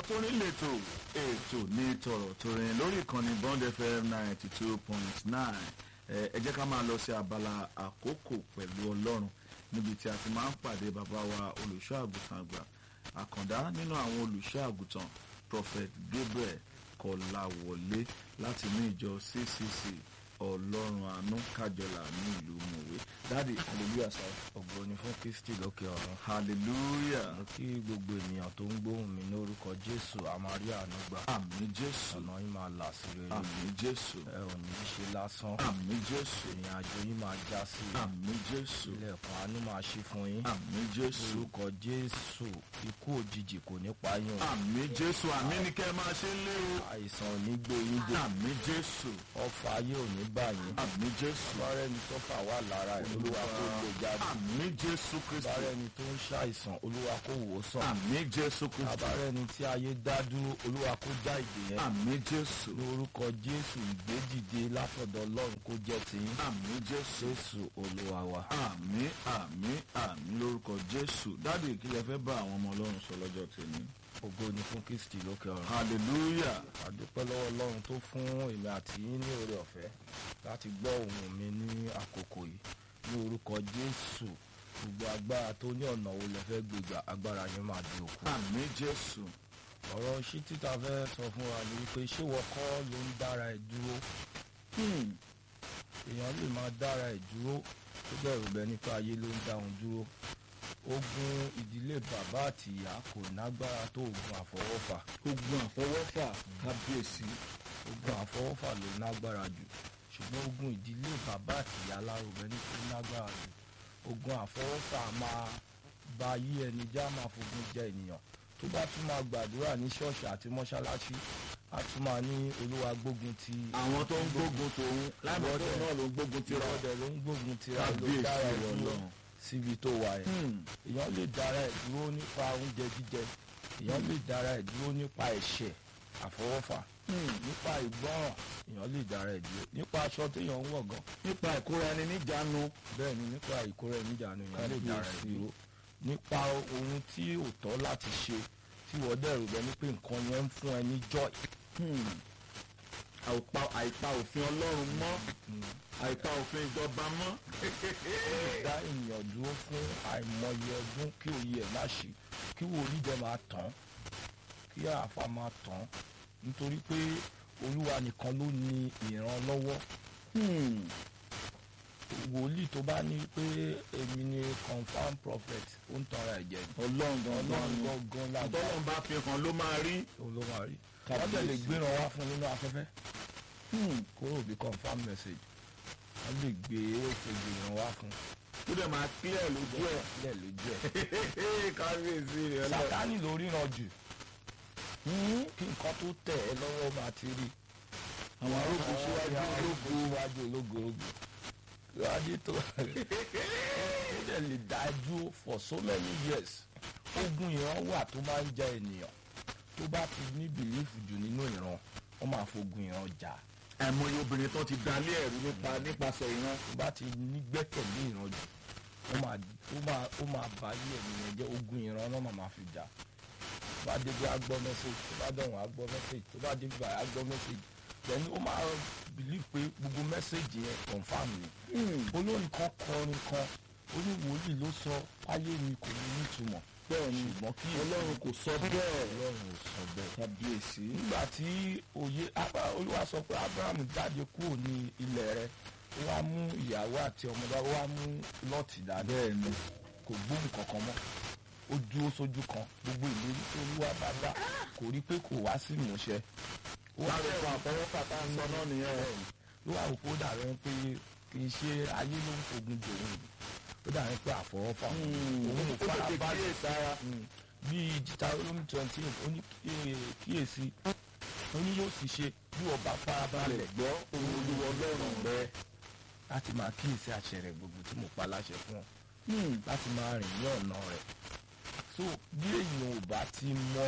torin lètò ètò ní tọ̀rọ̀ torin lórí ìkànnì bond fm ninety two point nine ẹ jẹ́ ká máa lọ sí abala àkókò pẹ̀lú ọlọ́run níbi tí a ti máa ń pàdé bàbá wa olùṣọ́ àgùntàn àgbà àkàndá nínú àwọn olùṣọ́ àgùntàn prophet gabriel kọláwọlé láti ní ìjọ ccc ọlọ́run àánú kájọlà ní ìlú mọ̀wé dáàdi hallelujah sir ògo ni fún kristi lókè ọ̀run hallelujah mo kí gbogbo ènìyàn tó ń gbóhùn mi lórúkọ jésù àmàrí àánú gbà àmì jésù ọ̀nà yín máa là sí rere àmì jésù ẹ ò ní í ṣe lásán àmì jésù ìrìn àjò yín máa já sí àmì jésù ilẹ̀kùn àánú máa ṣí fún yín àmì jésù lórúkọ jésù ikú òjijì kò ní pa yín o àmì jésù àmì ni kẹ́ ẹ máa ṣe ń lé o àìsàn ò ní gbé yín dé àmì jésù ọfà ayé ò ní bá yín àmì jésù bárẹ̀ ni tọ́fà wà lára ẹ̀ olúwa kó lè jáde àmì jésù kristu bárẹ̀ ni tó ń ṣàìsàn olúwa kó wò ó sàn àmì jésù kristu àbárẹ̀ ni tí ayé dá dúró olúwa kó já ìdè yẹn àmì jésù lórúkọ jésù ìgbédìde látọ̀dọ̀ ọlọ́run kó jẹ́ tiyín àmì jésù jésù olúwa wa. àmì àmì àmì lórúkọ jésù dáàdi kí lẹ fẹ́ bá àwọn ọmọ ọlọ́run sọ lọ́jọ́ tèmi ògo ni fún kristi lókè ọ̀run. hallelujah àdúpẹ́ lọ́wọ́ ọlọ́run tó fún èmi àti yín ní oore ọ̀fẹ́ láti gbọ́ ohùn mi ní àkókò yìí ní orúkọ jésù gbogbo agbára tó ní ọ̀nà wo lẹ fẹ́ gbégbà agbára yẹn máa di òkú. àmì jésù ọ̀rọ̀ ṣí títà fẹ́ sọ fún wa ni wípé ṣé wọ́n kọ́ ló ń dára ẹ̀ dúró Hmm. èèyàn lè máa dára ẹ̀ dúró tó bẹ̀rù bẹ nípa ayé ló ń dá òun dúró ogun ìdílé bàbá àti ìyá kò nágbára tó ogun àfọwọ́fà ogun àfọwọ́fà kábíyèsí ogun àfọwọ́fà ló nágbára jù ṣùgbọ́n ogun ìdílé bàbá àti ìyá lárugẹ ní kò nágbára jù ogun àfọwọ́fà máa ba ayé ẹni já máa fogun jẹ ènìyàn tó bá tún máa gbàdúrà ní ṣọ́ọ̀ṣì àti mọ́ṣáláṣí a tún máa ní olúwa gbógun ti àwọn tó ń gbógun tòun lábẹ́ tó náà ló ń gbógun tira ìrọ̀dẹ̀ ló ń gbógun tira ló kábíyèsí dára ẹ̀ rẹ̀ dúró ọlọ́run síbi tó wà ẹ̀ Hmm. èèyàn lè dára ẹ̀ dúró nípa oúnjẹ jíjẹ èèyàn lè dára ẹ̀ dúró nípa ẹ̀ṣẹ̀ àfọwọ́fà Hmm. nípa ìgbọ́ràn èèyàn lè dára ẹ̀ dúró nípa aṣọ téèyàn ń wọ̀ gan nípa ìkóra ẹni níjàánu bẹ́ẹ̀ ni nípa ìkórè níjànú èèyàn lè dára ẹ̀ Kábíyèsí. dúró nípa ohun tí ò tọ́ láti ṣe tí wọ́n dẹ̀rù bẹ́ẹ̀ ni pé nǹkan yẹn ń fún ẹ ní joy Hmm. àìpa àìpa òfin ọlọ́run mọ́ àìpa òfin ìjọba mọ́ dá ènìyàn dúró fún àìmọye ọdún kí òye ẹ̀ má ṣe kí wòlíì dẹ̀ máa tán kí àáfà máa tán nítorí pé olúwa nìkan ló ní ìrànlọ́wọ́ Hmm. wòlíì tó bá ní pé èmi ni confam prophet ó ń tanra ẹ̀jẹ̀ ni. ọlọ́run gangan ọlọ́run ni gangan lágbá tọ́lọ́run bá fi hàn ló máa rí ló máa rí wọ́n dẹ̀ lè gbéra wá fún nínú afẹ́fẹ́ Hmm. kúrò bí confam message wọ́n lè gbé òkèjì ìran wá fún tó dẹ̀ máa clear lójú ẹ̀ lẹ̀ lójú ẹ̀ kábíyèsí rẹ̀ ọlọ́run sátánì ló ríran jù Hmm. kí nǹkan tó tẹ̀ ẹ́ lọ́wọ́ máa ti rí àwọn arógun síwájú àwọn ológun síwájú ológo ogun ìwádìí tó ó dẹ̀ lè dájú for so many years ogun ìran wà tó máa ń ja ènìyàn tó bá ti ní bìlífù jù nínú ìran wọ́n máa fogun ìran jà àìmọye obìnrin tó ti dalé ẹ̀rú nípa nípasẹ̀ ìran tó bá ti ní gbẹ́kẹ̀lé ìran jù ó máa ó máa ó máa bá ayé ènìyàn jẹ́ ogun ìran náà máa máa fi jà tó bá débi agbọ́ mẹ́sẹ̀gì tó bá dọ̀hún agbọ́ mẹ́sẹ̀gì tó bá débi báyìí agbọ́ mẹ́sẹ̀gì then ó máa believe pé gbogbo mẹ́sẹ̀gì yẹn confam ni olórin kan kọrin kan ó ní wòlíì ló sọ ayé mi kò ní nítumọ̀ bẹ́ẹ̀ ni ṣùgbọ́n kí ọlọ́run kò sọ bẹ́ẹ̀ ọlọ́run ò sọ bẹ́ẹ̀ kábíyèsí nígbà tí òye Abra- olúwa sọ pé abraham jáde kúrò ní ilẹ̀ rẹ̀ ó wá mú ìyàwó àti ọmọdé ó wá mú lọ́ọ̀tì dání bẹ́ẹ̀ ni kò gbóhùn kankan mọ́ ó dúró sójú kan gbogbo ìlérí tó olúwa bá dá kò rí pé kò wá sí ìmúṣẹ ó wá láti fún àfọwọ́fà tá à ń sọ náà nìyẹn ló wà wò pé ó dàbẹ̀ pé kì í ṣe ayé ló ń fogun dòun ó dàbẹ̀ pé àfọwọ́fà òun ò ó fara tètè balẹ̀ kíyèsára Mm. bí Deuteronomy twenty ó ní kí- kíyèsí ó ní yóò sì ṣe bí ọba farabalẹ̀ gbọ́ ohun olúwa ọlọ́run rẹ láti máa kíyèsí àṣẹ rẹ̀ gbogbo tí mo pa láṣẹ fún ọ láti máa rìn ní ọ̀nà rẹ̀ so bí èèyàn ò bá ti mọ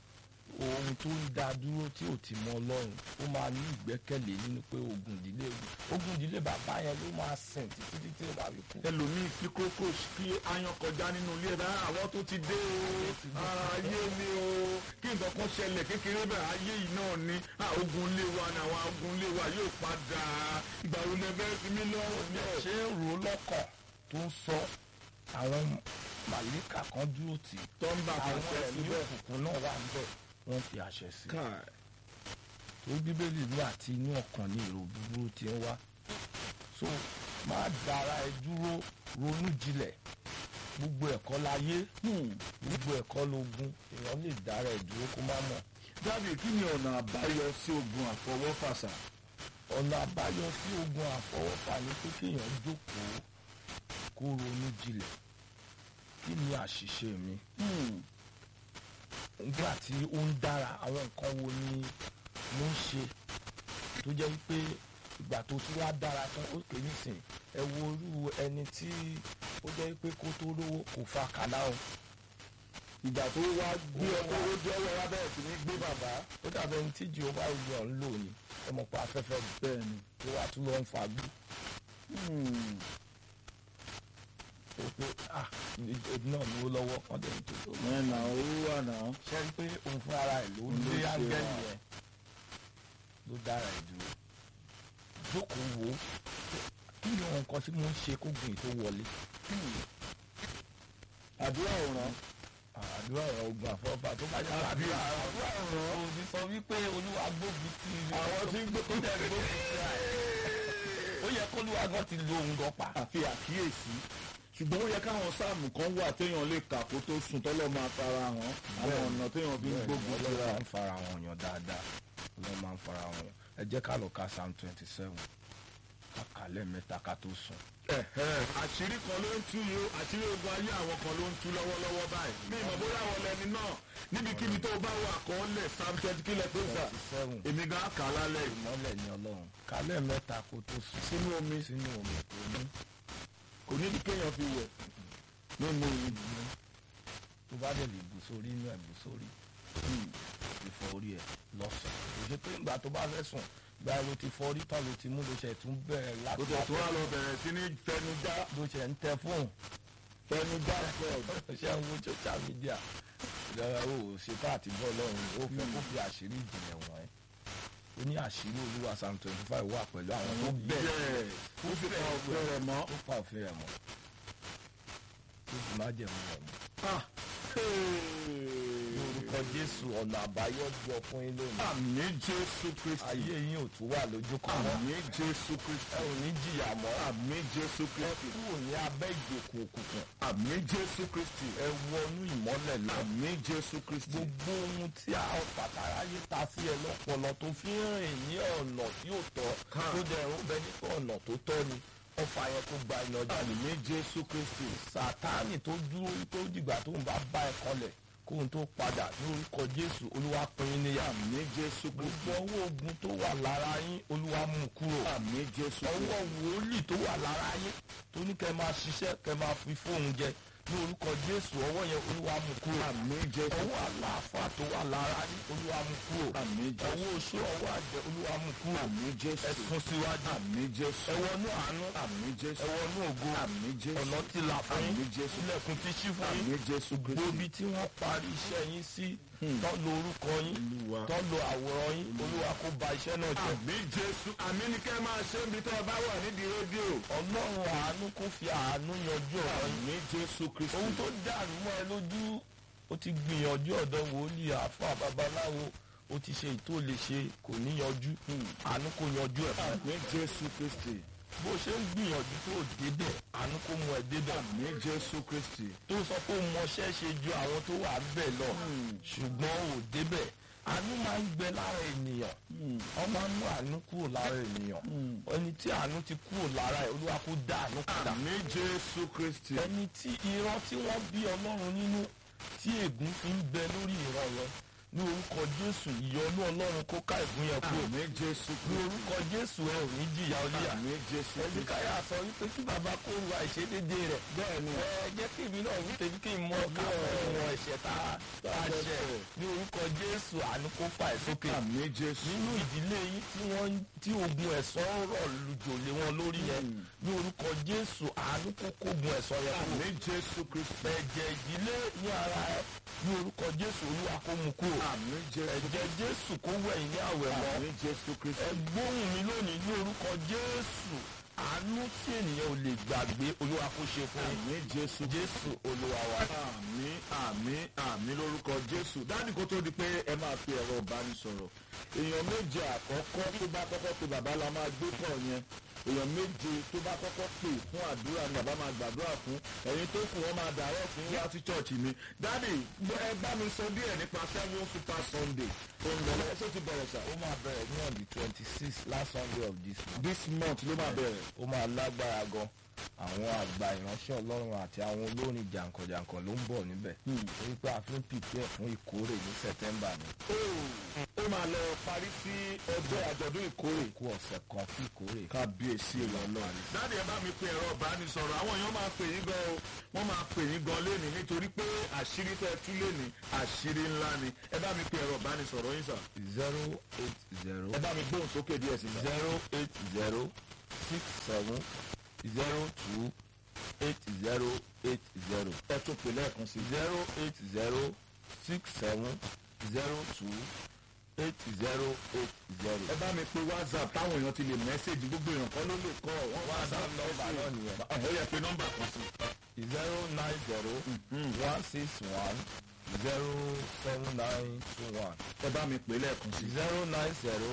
ohun tó ń dá dúró tí ò ti mọ ọlọ́run ó máa ní ìgbẹ́kẹ̀lé nínú pé ogun ìdílé ogun ìdílé bàbá yẹn ló máa sìn títí títí ó bá fi kú. ẹlòmíì kí kókó kí ayan kọjá nínú ilé ẹ bá àwọn tó ti dé o ara ayé mi o kí n nǹkan kan ṣẹlẹ̀ kékeré bẹ́ẹ̀ ayé yìí náà ni ah, ogun ilé wa ni àwọn ogun ilé wa yóò padà ìgbà wo lẹ fẹ́ fi mí lọ́rùn bí náà. ẹ ṣe ń rò ó lọ́kàn tó ń sọ àwọn màlíkà kan dúró tì í tó ń bá àwọn àṣẹ ẹ̀mí síbẹ̀. òkùnkùn náà wà níbẹ̀ wọ́n fi àṣẹ sí i káì tó bíbélì ní àti inú ọkàn ní èrò búburú ti ń wá so má dára ẹ dúró ronú jinlẹ̀ gbogbo ẹ̀kọ́ láyé gbogbo ẹ̀kọ́ lógún èèyàn lè dára ẹ dúró kó má mọ̀ dábì kí ni ọ̀nà àbáyọ sí ogun àfọwọ́fàṣà. ọ̀nà àbáyọ sí ogun àfọwọ́fà ni pé kéèyàn jókòó kó ronú jinlẹ̀ kí ni àṣìṣe mi nígbà tí ó ń dára àwọn nǹkan wo ni mo ń ṣe tó jẹ́ wípé ìgbà tó tún wá dára tán ó pè nísìn ẹ wo irú ẹni tí ó jẹ́ wípé kó tó lówó kò fa kàlá o ìgbà tó wá gbé ọkọ lójú ọwọ́ wa bẹ̀rẹ̀ sí ní gbé bàbá. ó dàbí ẹni tí jehova olùyọ̀ ń lò ní ẹ mọ̀ pé afẹ́fẹ́ mi bẹ́ẹ̀ ni. tó wá tún lọ ń fa gbú ó pé ah èdè náà ní ó lọ́wọ́ wọ́n dẹ̀ ń tó tó lọ. mẹ́nà owó wà náà. ṣe rí pé òun fún ara ẹ̀ ló ń Ló lé ṣe áńgẹ́lì wà. yẹn ló dára ẹ̀ dúró jókòó wò ó kí ni àwọn nǹkan tí mo ń ṣe kó gbìn tó wọlé àdúrà ọ̀ràn. àdúrà ọ̀rọ̀ ogun àfọ́fà tó bá jẹ́ pé Àbí àdúrà àdúrà ọ̀ràn. ọ̀rọ̀ òbí sọ wípé olúwa gbógun ti àwọn tí ń gbé tó jẹ́ gbógun ti ra ẹ̀ ó yẹ kó olúwa gan ti lo òun gan pa àfi àkíyèsí ṣùgbọ́n ó yẹ káwọn sáàmù kan wà téèyàn lè kà kó tó sùn tọ́lọ́ máa fara hàn àwọn Bẹ́ẹ̀ni. ọ̀nà téèyàn fi ń gbógun ọlọ́run síra. máa ń fara wọn yàn dáadáa ọlọ́run máa ń fara wọn yàn ẹ jẹ́ ká lọ ka psalm twenty seven ká kà lẹ́ẹ̀mẹ́ta ká tó sùn. Ẹ̀hẹ́, àṣírí kan ló ń tú yìí ó àṣírí ogun ayé àwọn kan ló ń tú lọ́wọ́lọ́wọ́ báyìí. mi ìmọ̀ bóyá àwọn lẹni náà níbikíbi tó bá wà kọ́ lẹ̀ psalm twenty kílẹ̀ tó sà twenty seven èmi gan kà á lálẹ́ yìí. ìmọ́lẹ̀ ní ọlọ́run ká lẹ́ẹ̀mẹ́ta kó tó sùn sínú omi sínú omi tó ní kò ní bí kéèyàn fi wẹ̀ nínú ìlú. tó bá dẹ̀ lè bù sórí inú ẹ̀ bù sórí ìfọ̀ orí ẹ̀ lọ́sàn-án kò ṣe pé ìgbà tó bá fẹ́ sùn gba ló ti fọ orí tán ló ti mú ló ṣe tún bẹ̀rẹ̀ ó láti tẹ̀ tó wá lọ bẹ̀rẹ̀ sí ní fẹnujá ló ṣe ń tẹ fóònù fẹnujá fẹ́ẹ̀. ṣé ń wo social media ìdára o ṣètò àti bọ́ lọ́run ó fẹ́ kó fi àṣírí ìjìnlẹ̀ wọ̀n ẹ́ ó ní àṣírí olúwa psalm twenty five wà pẹ̀lú àwọn tó bẹ̀rẹ̀ bẹ́ẹ̀ ó sì pa ọ̀gbẹ́ rẹ̀ mọ́. tó pa òfin rẹ̀ mọ́ tó sì má jẹ̀mú rẹ̀ mọ́ Ah, ní orúkọ jésù ọ̀nà àbáyọ jọ fún yín lónìí àmì jésù kristi ayé yín ò tún wà lójú kan mọ́ àmì jésù ẹ kristi ò ní jìyà mọ́ àmì jésù ẹ kristi kúrò ní abẹ́ ìgbèkùn òkùnkùn àmì jésù kristi ẹ wọnú ìmọ́lẹ̀ lọ àmì jésù kristi gbogbo ohun tí a pàtàkì ta sí ẹ lọ́pọlọ tó fi ń rìn ní ọ̀nà tí ò tọ́ Ha. tó dẹ̀ ń bẹ nípa ọ̀nà tó tọ́ ni ọfà yẹn kó gba iná jáde àmì jésù kristi sátánì tó dúró tó dìgbà tó ń bá bá ẹ kọlẹ̀ kóhun tó padà ní orúkọ jésù olúwa pín in níyà àmì jésù kristi gbogbo ọwọ́ ogun tó wà lára yín olúwa mú kúrò àmì jésù ọwọ́ kristi wòlíì tó wà lára yín tó ní kẹ́ máa ṣiṣẹ́ kẹ́ máa fi fóun jẹ ní orúkọ jésù ọwọ́ yẹn olúwa mú kúrò àmì jésù ọwọ́ àlàáfà tó wà lára yín olúwa mú kúrò àmì jésù ọwọ́ oṣù ọwọ́ àjẹ olúwa mú kúrò àmì jésù ẹ sún síwájú àmì jésù ẹ wọnú àánú àmì jésù ẹ wọnú ògo àmì jésù ọ̀nà ti là fún àmì yín jésù ilẹ̀kùn ti ṣí fún yín àmì jésù kristi gbòbí tí wọ́n parí iṣẹ́ yín sí tọ́ lo orúkọ yín olúwa tọ́ lo àwòrán yín olúwa kó ba iṣẹ́ náà jẹ́ àmì jésù àmì ni kẹ́ máa ṣe níbi tó o bá wà nídìí rédíò ọlọ́run àánú kó fi àánú yanjú ọ̀rọ̀ yín àmì jésù kristi ohun tó dàrú mọ́ ẹ lójú ó ti gbìyànjú ọ̀dọ̀ wòlíì àáfàá babaláwo ó ti ṣe ètò lè ṣe kò ní yanjú àánú kó yanjú ẹ̀ fún ẹ. àmì jésù kristi bó ṣe ń gbìyànjú tó débẹ̀ àánú kó mú ẹ débẹ̀ àmì jésù kristi tó sọ pé ó mọṣẹ́ ṣe ju àwọn tó wà bẹ́ẹ̀ lọ ṣùgbọ́n ò débẹ̀ àánú máa ń gbẹ lára ènìyàn wọ́n máa ń mú àánú kúrò lára ènìyàn ẹni tí àánú ti kúrò lára ẹ̀ olúwa kó dá àánú padà àmì jésù kristi ẹni tí ìran tí wọ́n bí ọlọ́run nínú tí ègún fi ń bẹ lórí ìran yẹn ní orúkọ jésù ìyọnú ọlọ́run kó ká ègún yẹn kúrò àmì jésù ní kristi orúkọ jésù ẹ ò ní jìyà olíyà àmì jésù kristi ẹ̀dùkáyà sọ wípé kí bàbá kó ru àìṣedédé rẹ̀ bẹ́ẹ̀ni ẹ jẹ́ kí èmi náà wí tèmi kí n mọ ká ọ̀rọ̀ ẹ̀ṣẹ̀ tá a ṣẹ̀ ní orúkọ jésù àánú kó fà ẹ́ sókè àmì jésù nínú ìdílé yín tí wọ́n tí ogun ẹ̀sán rọ̀ lùjò lé wọn lórí yẹn ní orúkọ jésù àánú kó kógun ẹ̀sán yẹn kúrò àmì jésù kristi ẹ̀jẹ̀ ìdílé ní ara ẹ ní orúkọ jésù olúwa kó mú kúrò àmín jésù ẹ̀jẹ̀ jésù kó wẹ̀yìn ní àwẹ̀ mọ́ àmín jésù ẹ kristi gbóhùn mi lónìí ní orúkọ jésù àánú tí ènìyàn ò lè gbàgbé olúwa kó ṣe fún yín àmín jésù jésù olúwa wa. àmín àmín àmín lórúkọ jésù dáàdì kó tó di pé ẹ máa fi ẹ̀rọ ìbánisọ̀rọ̀ èèyàn méje àkọ́kọ́ tó bá kọ́kọ́ pe bàbá la máa gbé kàn yẹn èèyàn méje tó bá kọ́kọ́ pè fún àdúrà ni bàbá máa gbàdúrà fún ẹ̀yin tó kù wọ́n máa dàrọ́ fún wá sí chọ́ọ̀chì mi dáàdì ẹ bá mi sọ díẹ̀ nípa seven super sunday tó ń lọ lọ́wọ́ tó ti bẹ̀rẹ̀ sà ó máa bẹ̀rẹ̀ ní on the twenty six last sunday of this month. this month ló máa bẹ̀rẹ̀ ó máa lágbára gan àwọn àgbà ìránṣẹ́ ọlọ́run àti àwọn olórin jàǹkànjàǹkàn ló ń bọ̀ níbẹ̀ torí pé a fi ń pìpẹ́ fún ìkórè ní september ni ó máa lọ parí sí ọjọ́ àjọ̀dún ìkórè kú ọ̀sẹ̀ kan fún ìkórè. kábíyèsí ìlọ́lọ́ dáàdì ẹ bá mi pe ẹ̀rọ ìbánisọ̀rọ̀ àwọn èèyàn máa pè yín gan o wọ́n máa pè yín gan lénìí nítorí pé àṣírí tẹ́ ẹ tú lénìí àṣírí ńlá ni ẹ bá mi pe ẹ̀rọ ìbánisọ̀rọ̀ yín sà zero eight zero ẹ bá mi gbóhùn sókè díẹ̀ sí sà. zero eight zero six seven zero two eight zero eight zero ẹ tún pè lẹ́ẹ̀kan sí zero eight zero six seven zero two eight zero eight zero. ẹ bá mi pe whatsapp táwọn èèyàn ti lè mẹ́sẹ̀gì gbogbo èèyàn kan ló lè kọ́ wọ́n WhatsApp nọ́mbà náà nìyẹn. ẹ yẹ pé nọ́mbà kan sí. zero nine zero one six one zero seven nine two one ẹ bá mi pè lẹ́ẹ̀kan sí. zero nine zero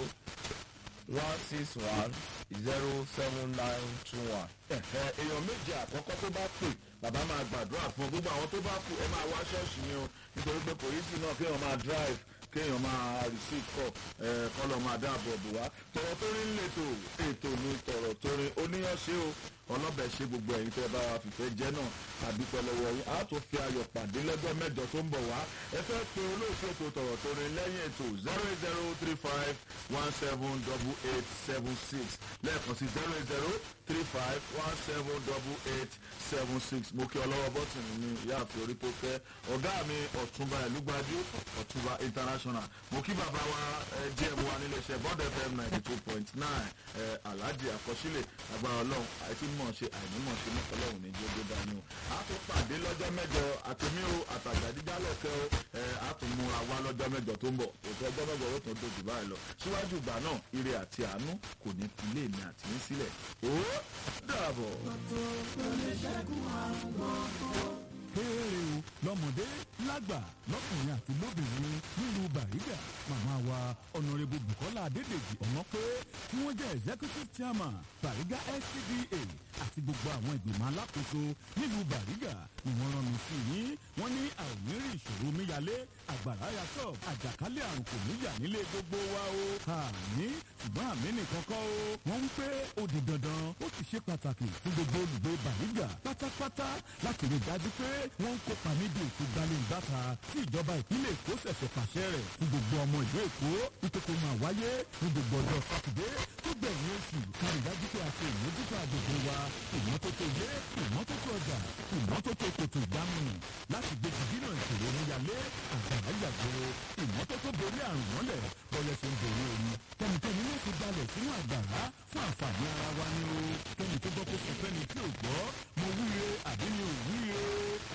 one six one zero seven nine two one. ẹ̀hẹ́, èèyàn méje àkọ́kọ́ tó bá pè bàbá máa gbàdúrà fún gbogbo àwọn tó bá kù ẹ máa wá ṣọ́ọ̀ṣì ni o nítorí pé kò yí sí náà kéèyàn máa drive kéèyàn máa receive call ẹ kọ́lọ̀ máa dáàbò bò wá tọ̀rọ̀ tó rí lẹ́tọ̀ ètò ni tọ̀rọ̀ tó rí oníyànṣe o ọlọ́bẹ̀ ṣe gbogbo ẹ̀yin tẹ́ bá wa fìfẹ́ jẹ́ náà àdúpẹ́ lọ́wọ́ yín a tó fi ayọ̀ pàdé lọ́jọ́ mẹ́jọ tó ń bọ̀ wá ẹ fẹ́ pe olóòtú ètò tọ̀rọ̀ tó rí lẹ́yìn ètò zero eight zero three five one seven double eight seven six lẹ́ẹ̀kan sí zero eight zero three five one seven double eight seven six mo kí ọlọ́wọ́ bọ́tìnì ní ìyáàfin orí tó fẹ́ ọ̀gá mi ọ̀túnba ẹ̀lúgbájú ọ̀túnba international mo kí bàbá wa gm wa níléeṣẹ́ bond fm ninety two point nine alhaji àkọsílẹ̀ agbára ọlọ́run àìtí mọ̀ ṣe àìnímọ̀ ṣe ní ọlọ́run ní jógó dání o a tún pàdé lọ́jọ́ mẹ́jọ àtẹ̀mí o àtàgbàdíjálẹ̀kẹ́ o ẹ, a tún múra wá lọ́jọ́ mẹ́jọ tó ń bọ̀ ètò ọjọ́ mẹ́jọ yóò tún dojú báyìí lọ síwájú ìgbà náà ire àti àánú kò ní fi ilé mi àti yín sílẹ̀ ó dàbọ̀. kéèrè o lọ́mọdé lágbà lọ́kùnrin àti lóbìnrin nílùú bàrígà màmá wa ọ̀nàrẹ́bù bukola adédèjì ọ̀nà pé tí wọ́n jẹ́ executive chairman bàrígà scda àti gbogbo àwọn ìgbìmọ̀ alákòóso nílùú bàrígà ni wọ́n rán mi sí yín wọ́n ní àìnírí ìṣòro omíyalé àgbàrá yàtọ̀ àjàkálẹ̀ àrùn kò níyà nílé gbogbo wa o àmì ṣùgbọ́n àmì nìkan kọ́ o wọ́n ń pé ó di dandan ó sì ṣe pàtàkì fún gbogbo olùgbé bàrígà pátápátá láti rí i dájú pé wọ́n ń kópa níbi ètò gbalẹ̀ǹgbàta tí ìjọba ìpínlẹ̀ èkó ṣẹ̀ṣẹ̀ pàṣẹ rẹ̀ fún gbogbo ọmọ ìlú èkó ìkókó máa wáyé ní gbogbo ọjọ́ sátidé tó gbẹ̀yìn oṣù kárí dájú pé a ṣe ìmójútó àgbègbè wa ìmọ́tótó ilé ìmọ́tótó ọjà ìmọ́tótó kòtò ìdámùnù láti gbèjì dínà ìṣòro oníyalé àgbàrá yàgbóró ìmọ́tótó borí àrùn mọ́lẹ̀ bọ́yẹ̀ ṣe ń borí omi kẹ́nikẹ́ni yóò fi balẹ̀ sínú àgbàrá fún àǹfààní ara wa ní o kẹ́ni tó gbọ́ kó sọ fẹ́ni tí ò gbọ́ mo wúre àbí mi ò wúre